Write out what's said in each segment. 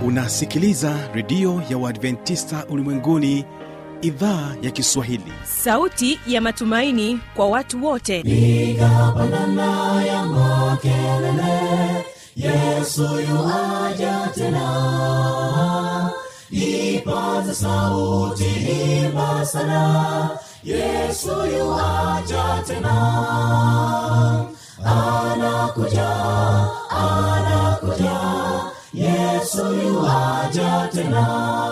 unasikiliza redio ya uadventista ulimwenguni idhaa ya kiswahili sauti ya matumaini kwa watu wote piga pandana ya makelele yesu yuaja tena ipaza sauti imba sana yesu yuaja tena anakuja anakuja yesu yuaja tena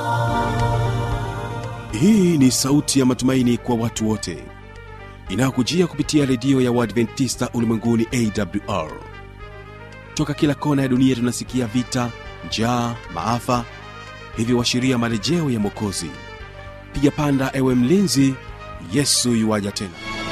hii ni sauti ya matumaini kwa watu wote inayokujia kupitia redio ya uadventista ulimwenguni awr toka kila kona ya dunia tunasikia vita njaa maafa hivyo washiria marejeo ya mwokozi piga panda ewe mlinzi yesu yuwaja tena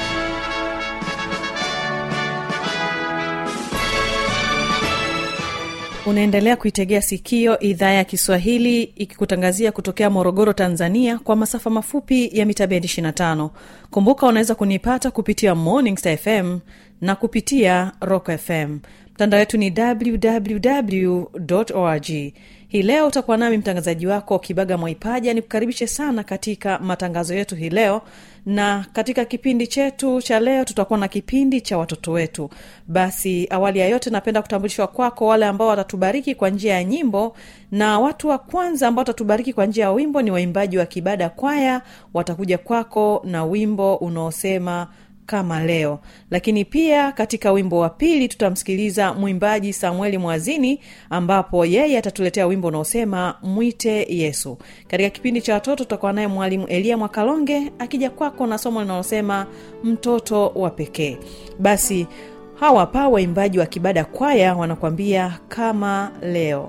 unaendelea kuitegea sikio idhaa ya kiswahili ikikutangazia kutokea morogoro tanzania kwa masafa mafupi ya mita bendi 25 kumbuka unaweza kunipata kupitia morning star fm na kupitia rock fm mtandao wetu ni www org hii leo utakuwa nami mtangazaji wako kibaga mwaipaja nikukaribishe sana katika matangazo yetu hii leo na katika kipindi chetu cha leo tutakuwa na kipindi cha watoto wetu basi awali ya yote napenda kutambulishwa kwako wale ambao watatubariki kwa njia ya nyimbo na watu wa kwanza ambao watatubariki kwa njia ya wimbo ni waimbaji wa kibada kwaya watakuja kwako na wimbo unaosema kama leo lakini pia katika wimbo wa pili tutamsikiliza mwimbaji samueli mwazini ambapo yeye atatuletea wimbo unaosema mwite yesu katika kipindi cha watoto tutakuwa naye mwalimu elia mwakalonge akija kwako na somo linalosema mtoto wa pekee basi hawa pa waimbaji wa kibada kwaya wanakwambia kama leo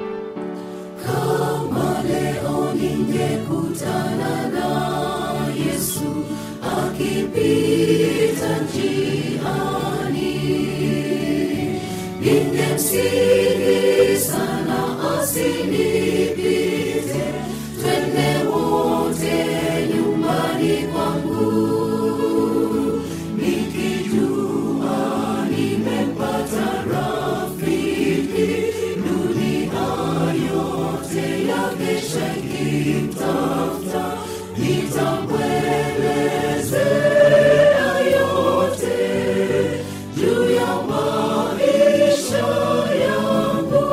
kama leo ningekutana na yesu akipita njiani ningemsihi sana asinipite twende wote nyumbani kwangu nikijua nimepata rafiki dunia yote yakesha ikimtafuta nitamwelezea yote juu ya maisha yangu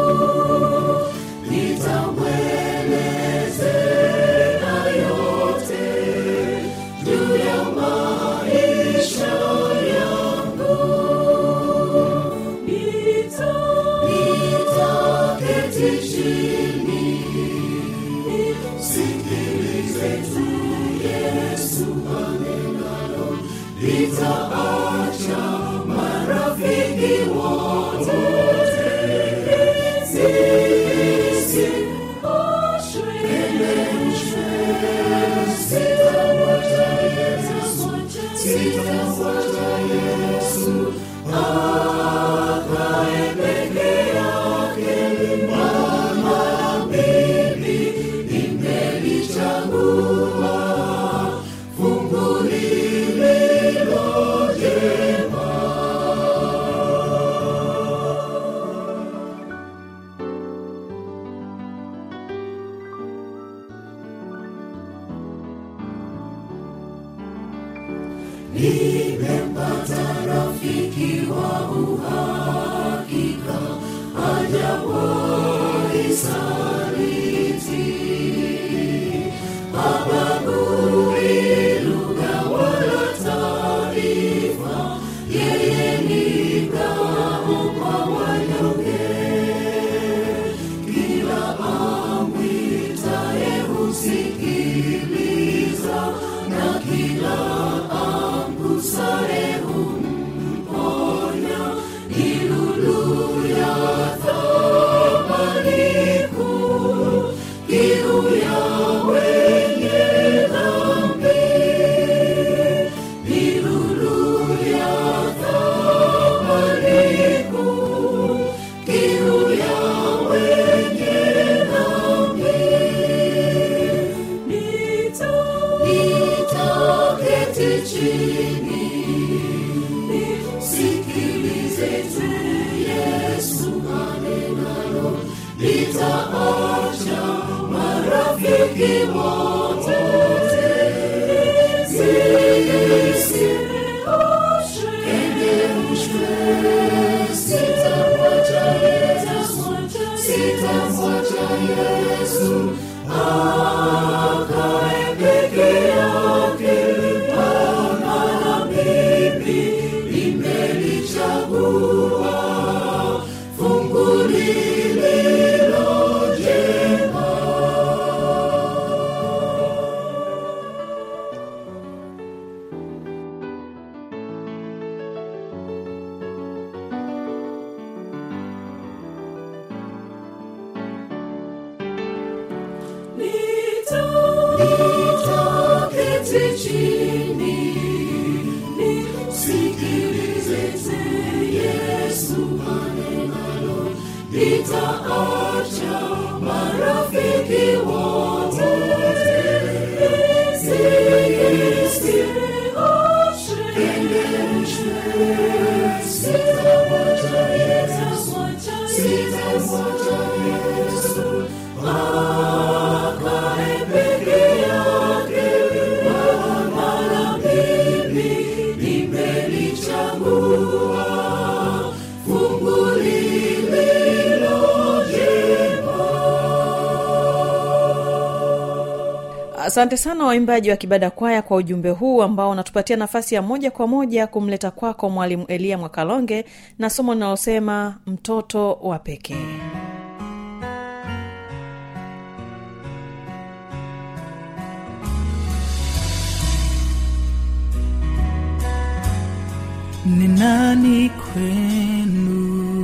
nitamwelezea yote juu ya maisha yangu nitaketi chini sikilize tu yesu anenalo litaacha marafiki wote sisi kelemshwe sitamwacha yesu sitamwacha yesu akae peke yake mama mimi nimelichagua fungu lililo jema nimempata rafiki wa uhakika hajawahi saliti habagui lugha wala taarifa yeye ni ngao kwa wanyonge kila amwitaye husikiliza na kila amgusaye humponya ni lulu ya thamani kuu kiu ya wenye dhambi ni lulu ya thamani kuu kiu ya wenye dhambi nitaketi chini sikilize tu yesu anenalo litaacha wote Sitemwacha Yesu, sitamwacha Yesu, akae peke yake, maana mimi nimelichagua fungu lililo jema. Nitaketi chini, nisikilize Yesu anenalo. Nitaacha marafiki wote, nisikioshe sitamwacha Yesu, sitamwacha Yesu akae peke yake, maana mimi nimelichagua fungu lililo jema. asante sana waimbaji wa kibada kwaya kwa ujumbe huu ambao unatupatia nafasi ya moja kwa moja kumleta kwako mwalimu eliya mwakalonge na somo linalosema mtoto wa pekee ni nani kwenu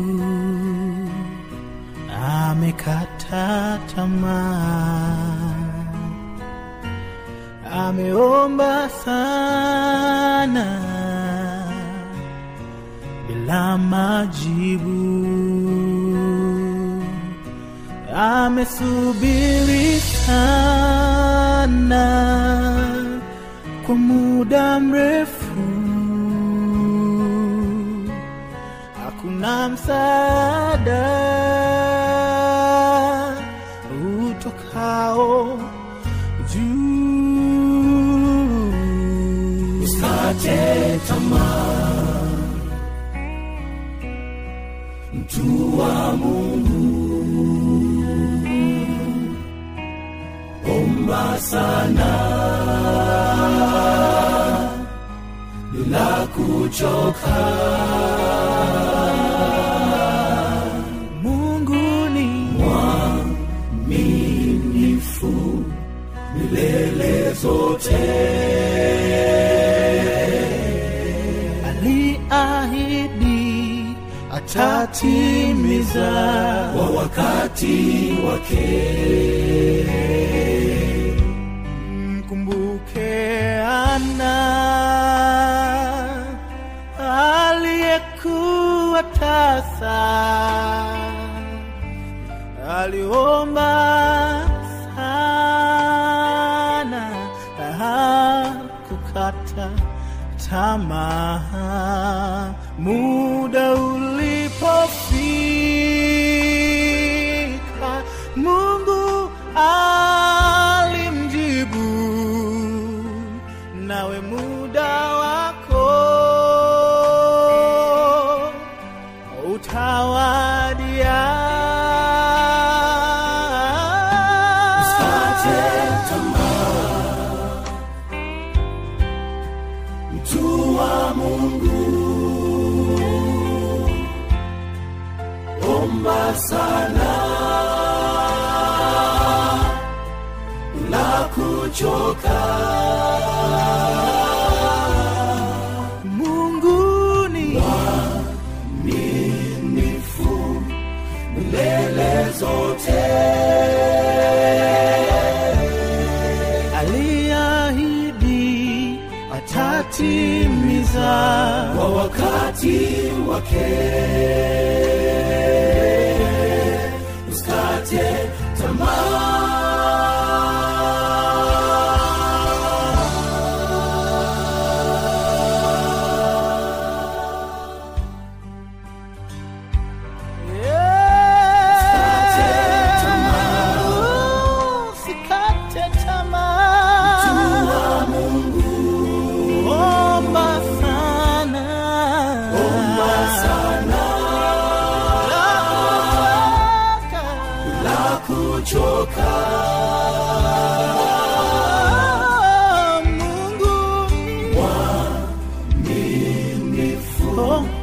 amekata tamaa ameomba sana bila majibu amesubiri sana kwa muda mrefu hakuna msaada utokao juu Usikate tamaa, mtu wa Mungu, omba sana bila kuchoka. mungu ni Mwaminifu milele zote. aliahidi atatimiza kwa wakati wake. mkumbuke ana aliyekuwa tasa aliomba sana hakukata tamaa muda ulipofika mungu alimjibu nawe muda wako utawadia Usikate tamaa, mtu wa Mungu, omba sana bila kuchoka. mungu ni Mwaminifu milele zote. aliahidi atatimiza kwa wakati wake. Usikate tamaa. Usikate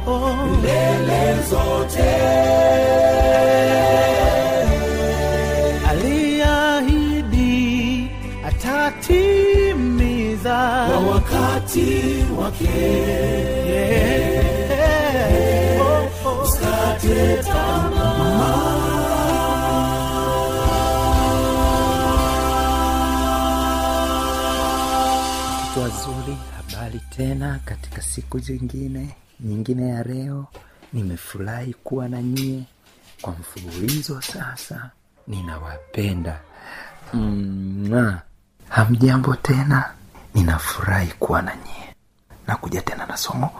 milele zote aliahidi atatimiza kwa wakati wake Yeah. Oh, oh. usikate tamaa watu wazuri habari tena katika siku zingine nyingine ya leo nimefurahi kuwa na nyie kwa mfululizo sasa ninawapenda Mwah. hamjambo tena ninafurahi kuwa na nyie nakuja tena na somo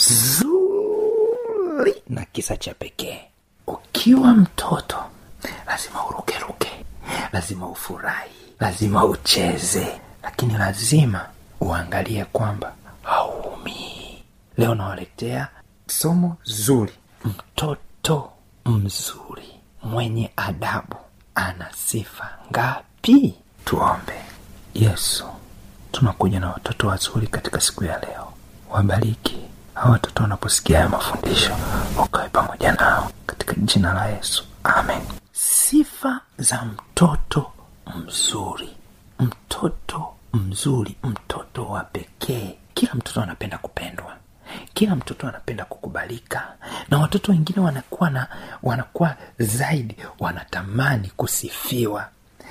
zuri na kisa cha pekee ukiwa mtoto lazima urukeruke lazima ufurahi lazima ucheze lakini lazima uangalie kwamba hauumii leo nawaletea somo zuri mtoto mzuri mwenye adabu ana sifa ngapi tuombe yesu tunakuja na watoto wazuri katika siku ya leo wabariki hawa watoto wanaposikia haya mafundisho ukawe pamoja nao katika jina la yesu amen sifa za mtoto mzuri mtoto mzuri mtoto wa pekee kila mtoto anapenda kupendwa kila mtoto anapenda kukubalika na watoto wengine wanakuwa na wanakuwa zaidi wanatamani kusifiwa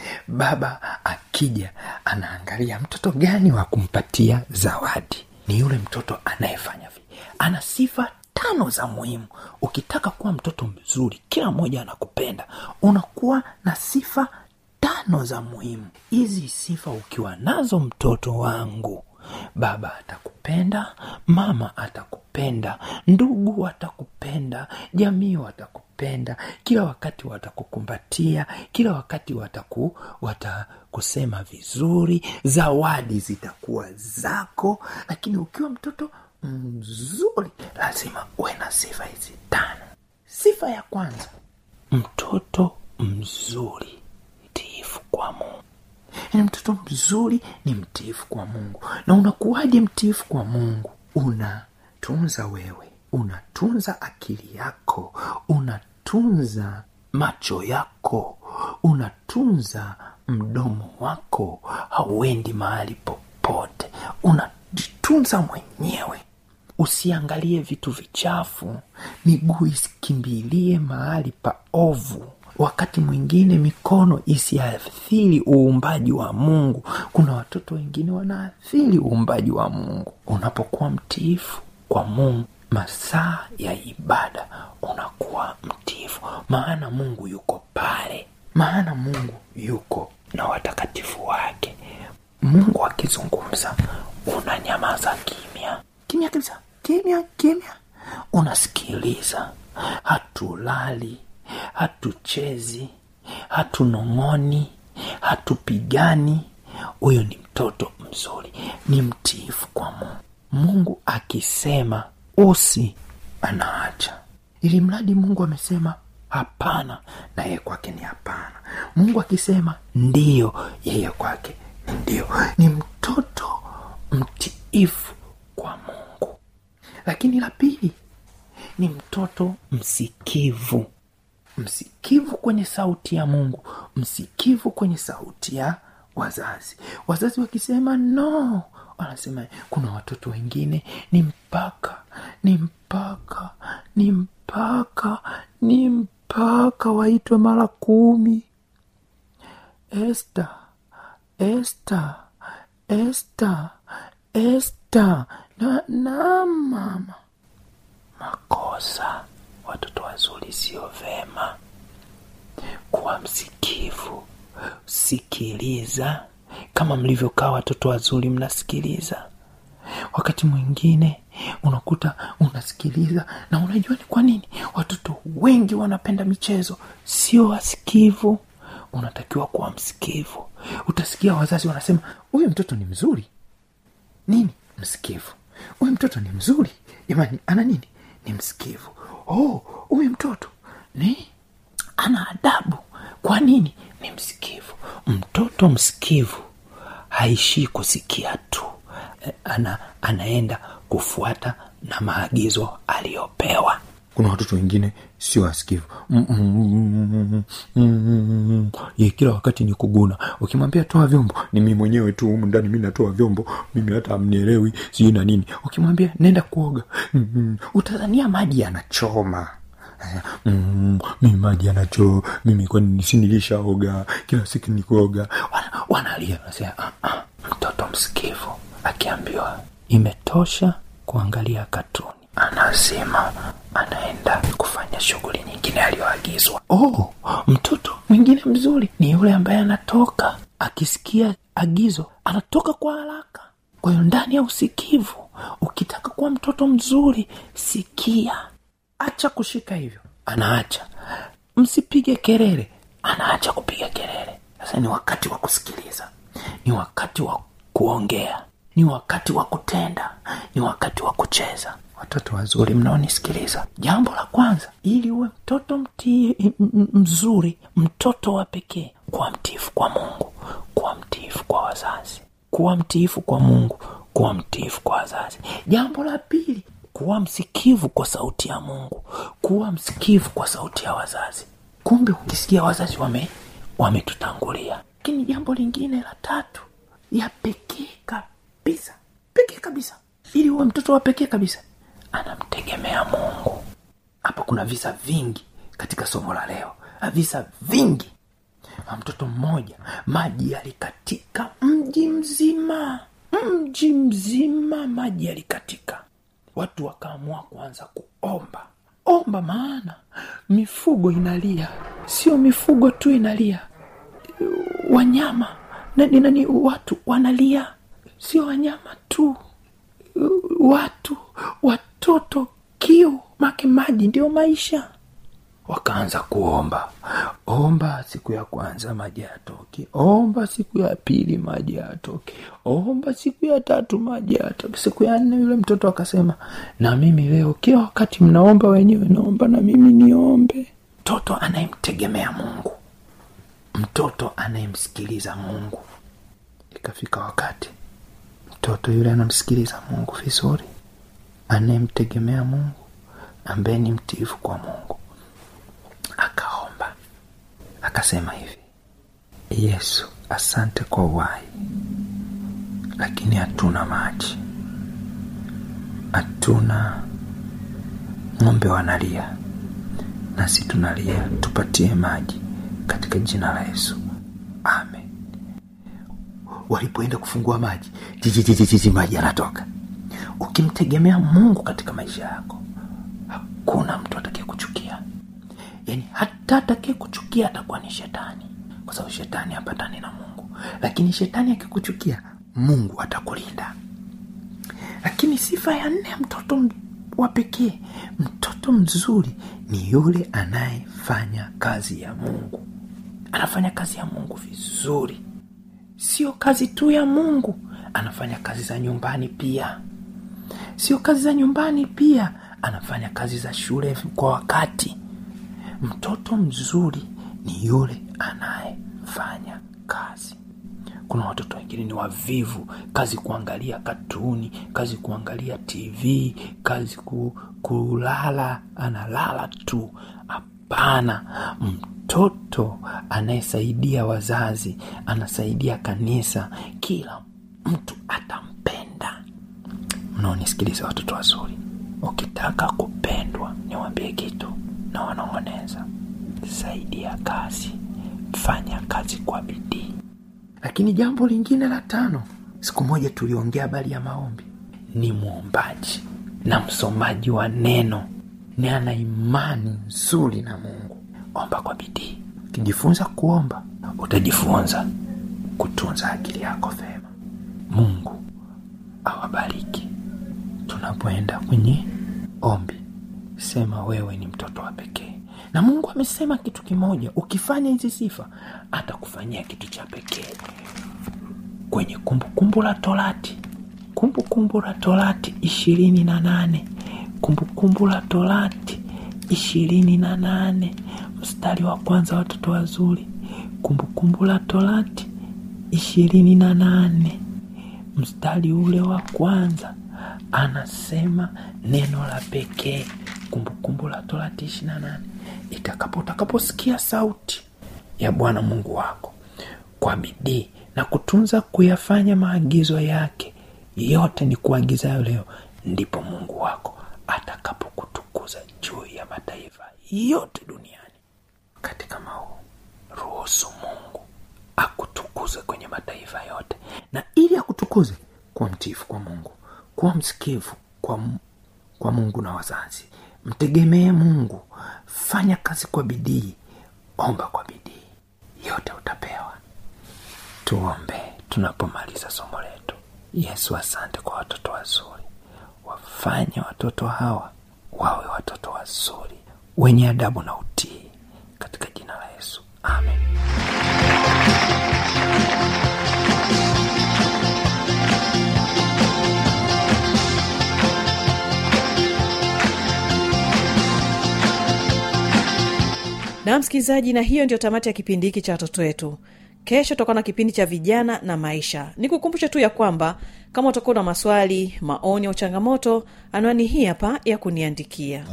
baba akija anaangalia mtoto gani wa kumpatia zawadi ni yule mtoto anayefanya vi ana sifa tano za muhimu ukitaka kuwa mtoto mzuri kila mmoja anakupenda unakuwa na sifa tano za muhimu hizi sifa ukiwa nazo mtoto wangu baba atakupenda mama atakupenda ndugu watakupenda jamii watakupenda kila wakati watakukumbatia kila wakati wataku watakusema vizuri zawadi zitakuwa zako lakini ukiwa mtoto mzuri lazima uwe na sifa hizi tano sifa ya kwanza mtoto mzuri mtiifu kwa mungu yaani mtoto mzuri ni mtiifu kwa mungu na unakuwaje mtiifu kwa mungu unatunza wewe unatunza akili yako unatunza macho yako unatunza mdomo wako hauendi mahali popote unajitunza mwenyewe usiangalie vitu vichafu miguu isikimbilie mahali pa ovu wakati mwingine mikono isiathiri uumbaji wa mungu kuna watoto wengine wanaathiri uumbaji wa mungu unapokuwa mtiifu kwa mungu masaa ya ibada unakuwa mtiifu maana mungu yuko pale maana mungu yuko na watakatifu wake mungu akizungumza unanyamaza kimya kimya kabisa kimya kimya unasikiliza hatulali hatuchezi hatunong'oni hatupigani huyo ni mtoto mzuri ni mtiifu kwa mungu mungu akisema usi anaacha ili mradi mungu amesema hapana na yeye kwake ni hapana mungu akisema ndiyo yeye kwake ni ndio ni mtoto mtiifu kwa mungu lakini la pili ni mtoto msikivu msikivu kwenye sauti ya mungu msikivu kwenye sauti ya wazazi wazazi wakisema no wanasema kuna watoto wengine ni mpaka ni mpaka ni mpaka ni mpaka waitwe mara kumi este este este este na, na mama makosa watoto wazuri sio vema kuwa msikivu sikiliza kama mlivyokaa watoto wazuri mnasikiliza wakati mwingine unakuta unasikiliza na unajua ni kwa nini watoto wengi wanapenda michezo sio wasikivu unatakiwa kuwa msikivu utasikia wazazi wanasema huyu mtoto ni mzuri nini msikivu huyu mtoto ni mzuri jamani ana nini ni msikivu oh huyu mtoto ni ana adabu kwa nini ni msikivu mtoto msikivu haishii kusikia tu Eh, ana anaenda kufuata na maagizo aliyopewa kuna watoto wengine sio wasikivu Mm, mm, mm, mm, mm. Ye, kila wakati ni kuguna ukimwambia toa vyombo ni mi mwenyewe tu humu ndani mi natoa vyombo mimi hata amnielewi sijui na nini ukimwambia nenda kuoga mm, mm. utazania maji yanachoma Eh, mm, mimi maji yanachoo mimi kwani sinilishaoga kila siku nikuoga Wana- wanalia nasema ah, ah. mtoto msikivu akiambiwa imetosha kuangalia katuni anazima anaenda kufanya shughuli nyingine aliyoagizwa oh, mtoto mwingine mzuri ni yule ambaye anatoka akisikia agizo anatoka kwa haraka kwa hiyo ndani ya usikivu ukitaka kuwa mtoto mzuri sikia acha kushika hivyo anaacha msipige kelele anaacha kupiga kelele sasa ni wakati wa kusikiliza ni wakati wa kuongea ni wakati wa kutenda ni wakati wa kucheza watoto wazuri mnaonisikiliza jambo la kwanza ili uwe mtoto mtii m- m- mzuri mtoto wa pekee kuwa mtiifu kwa mungu kuwa mtiifu kwa wazazi kuwa mtiifu kwa mungu kuwa mtiifu kwa wazazi jambo la pili kuwa msikivu kwa sauti ya mungu kuwa msikivu kwa sauti ya wazazi kumbe ukisikia wazazi wame wametutangulia lakini jambo lingine la tatu ya pekee kabisa pekee kabisa ili uwe mtoto wa pekee kabisa anamtegemea mungu hapa kuna visa vingi katika somo la leo visa vingi na mtoto mmoja maji yalikatika mji mzima mji mzima maji yalikatika watu wakaamua kuanza kuomba omba maana mifugo inalia sio mifugo tu inalia wanyama nani nani watu wanalia sio wanyama tu watu watoto kiu make maji ndio maisha wakaanza kuomba omba siku ya kwanza maji yatoke omba siku ya pili maji yatoke omba siku ya tatu maji yatoke siku ya nne yule mtoto akasema na mimi leo kila wakati mnaomba wenyewe naomba na mimi niombe mtoto anayemtegemea mungu mtoto anayemsikiliza mungu ikafika wakati mtoto yule anamsikiliza mungu vizuri anayemtegemea mungu ambaye ni mtiifu kwa mungu akaomba akasema hivi yesu asante kwa uhai lakini hatuna maji hatuna ng'ombe wanalia nasi tunalia tupatie maji katika jina la yesu amen walipoenda kufungua maji jijijijiji maji yanatoka ukimtegemea mungu katika maisha yako hakuna mtu atakaye kuchukia yaani hata atakaye kuchukia atakuwa ni shetani kwa sababu shetani hapatani na mungu lakini shetani akikuchukia mungu atakulinda lakini sifa ya nne ya mtoto m- wa pekee mtoto mzuri ni yule anayefanya kazi ya mungu anafanya kazi ya mungu vizuri sio kazi tu ya mungu anafanya kazi za nyumbani pia sio kazi za nyumbani pia anafanya kazi za shule kwa wakati mtoto mzuri ni yule anayefanya kazi kuna watoto wengine ni wavivu kazi kuangalia katuni kazi kuangalia tv kazi ku, kulala analala tu hapana mtoto anayesaidia wazazi anasaidia kanisa kila mtu atampenda mnaonisikiliza watoto wazuri ukitaka kupendwa niwambie kitu na wanong'oneza saidia kazi fanya kazi kwa bidii lakini jambo lingine la tano siku moja tuliongea habari ya maombi ni mwombaji na msomaji wa neno ni ana imani nzuri na mungu omba kwa bidii ukijifunza kuomba utajifunza kutunza akili yako vema mungu awabariki tunapoenda kwenye ombi sema wewe ni mtoto wa pekee na mungu amesema kitu kimoja ukifanya hizi sifa atakufanyia kitu cha pekee kwenye kumbukumbu la torati kumbukumbu la torati ishirini na nane kumbukumbu la torati ishirini na nane mstari wa kwanza watoto wazuri kumbukumbu la torati ishirini na nane mstari ule wa kwanza anasema neno la pekee kumbukumbu la torati ishiri na nane itakapo utakaposikia sauti ya bwana mungu wako kwa bidii na kutunza kuyafanya maagizo yake yote ni kuagizayo leo ndipo mungu wako atakapokutukuza juu ya mataifa yote duniani katika mau ruhusu mungu akutukuze kwenye mataifa yote na ili akutukuze kuwa mtiifu kwa mungu kuwa msikivu kwa, Mu- kwa mungu na wazazi mtegemee mungu fanya kazi kwa bidii omba kwa bidii yote utapewa tuombe tunapomaliza somo letu yesu asante kwa watoto wazuri wafanye watoto hawa wawe watoto wazuri wenye adabu na utii katika jina la yesu amen na msikilizaji na hiyo ndio tamati ya kipindi hiki cha watoto wetu kesho tutakuwa na kipindi cha vijana na maisha ni kukumbusha tu ya kwamba kama utakuwa na maswali maoni au changamoto anwani hii hapa ya kuniandikia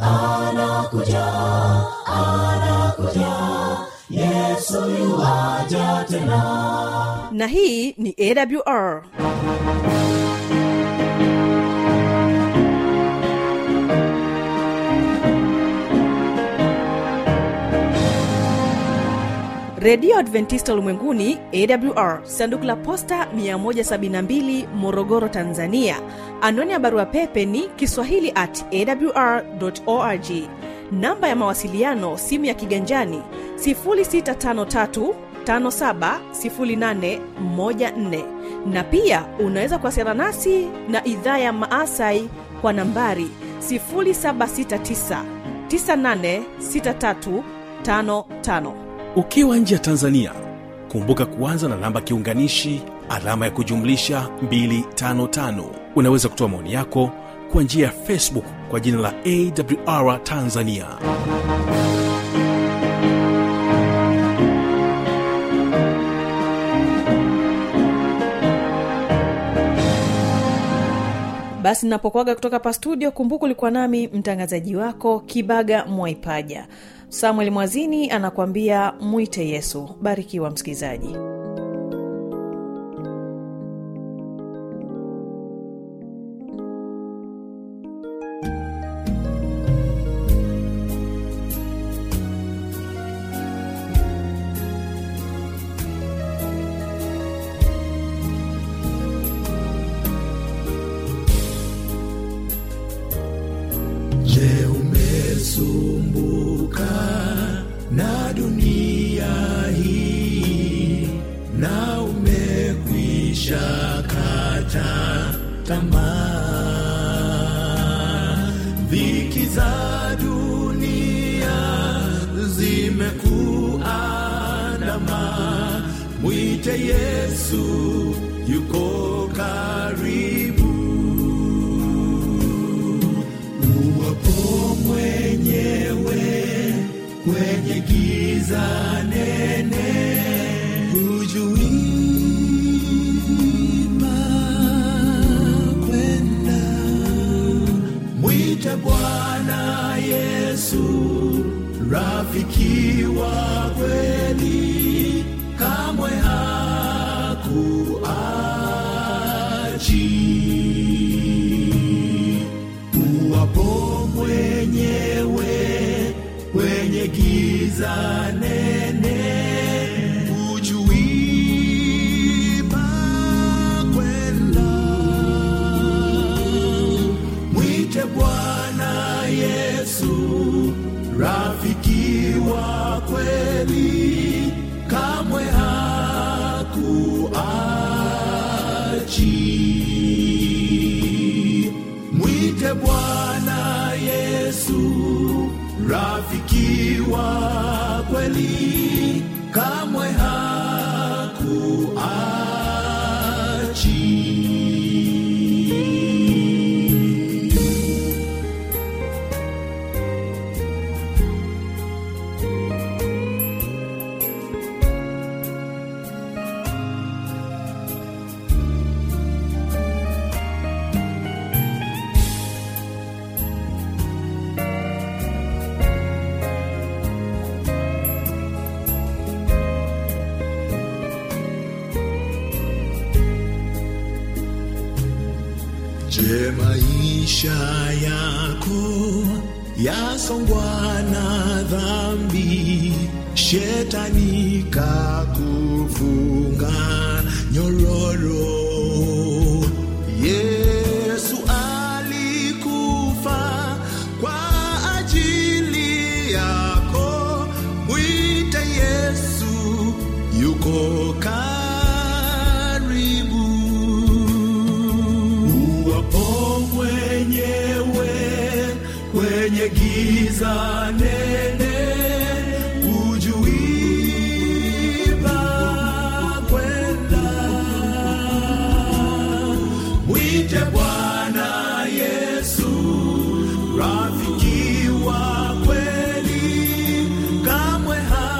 na hii ni awr redio adventista ulimwenguni awr sanduku la posta 172 morogoro tanzania anwani ya barua pepe ni kiswahili at awr org namba ya mawasiliano simu ya kiganjani 653 570814 na pia unaweza kuwasiliana nasi na idhaa ya maasai kwa nambari 769 986355 ukiwa nje ya tanzania kumbuka kuanza na namba kiunganishi alama ya kujumlisha 255 unaweza kutoa maoni yako kwa njia ya facebook kwa jina la awr tanzania basi napokwaga kutoka pa studio kumbuka ulikuwa nami mtangazaji wako kibaga mwaipaja samuel mwazini anakuambia mwite yesu barikiwa msikilizaji Je, umesumbuka na dunia hii na umekwisha kata tamaa? Dhiki za dunia zimekuandama, mwite Yesu, yuko karibu uwapo mwenyewe kwenye giza nene hujui pa kwenda mwite bwana yesu rafiki wa kweli kamwe hakuachi uwapo mwenyewe kwenye giza nene hujui pa kwenda mwite bwana yesu rafiki wa kweli kamwe hakuachi mwite bwana yesu rafiki wa kweli kamwe hakuachi Je, maisha yako yasongwa na dhambi, shetani kakufunga nyororo. Yesu alikufa kwa ajili yako, mwite Yesu, yuko karibu uwapo mwenyewe kwenye giza nene ujuiba kwenda mwite bwana yesu rafiki wa kweli kamwe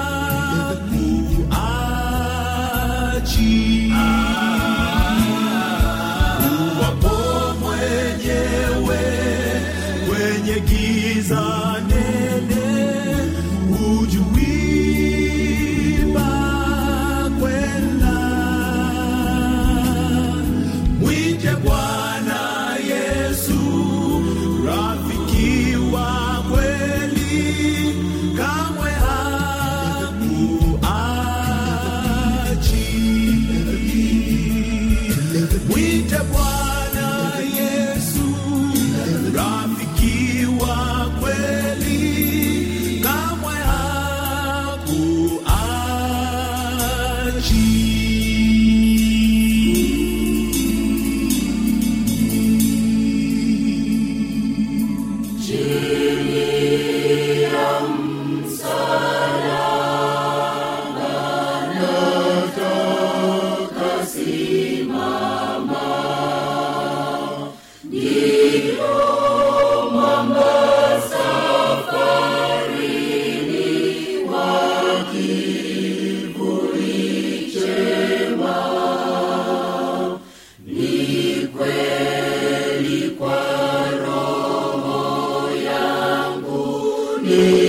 hakuachi wapo mwenyewe kwenye giza nene ujuiba kwenda mwite bwana yesu rafiki wa kweli kamwe hakuachi mwite bwana yesu rafiki wa kweli kamwe hakuachi Ni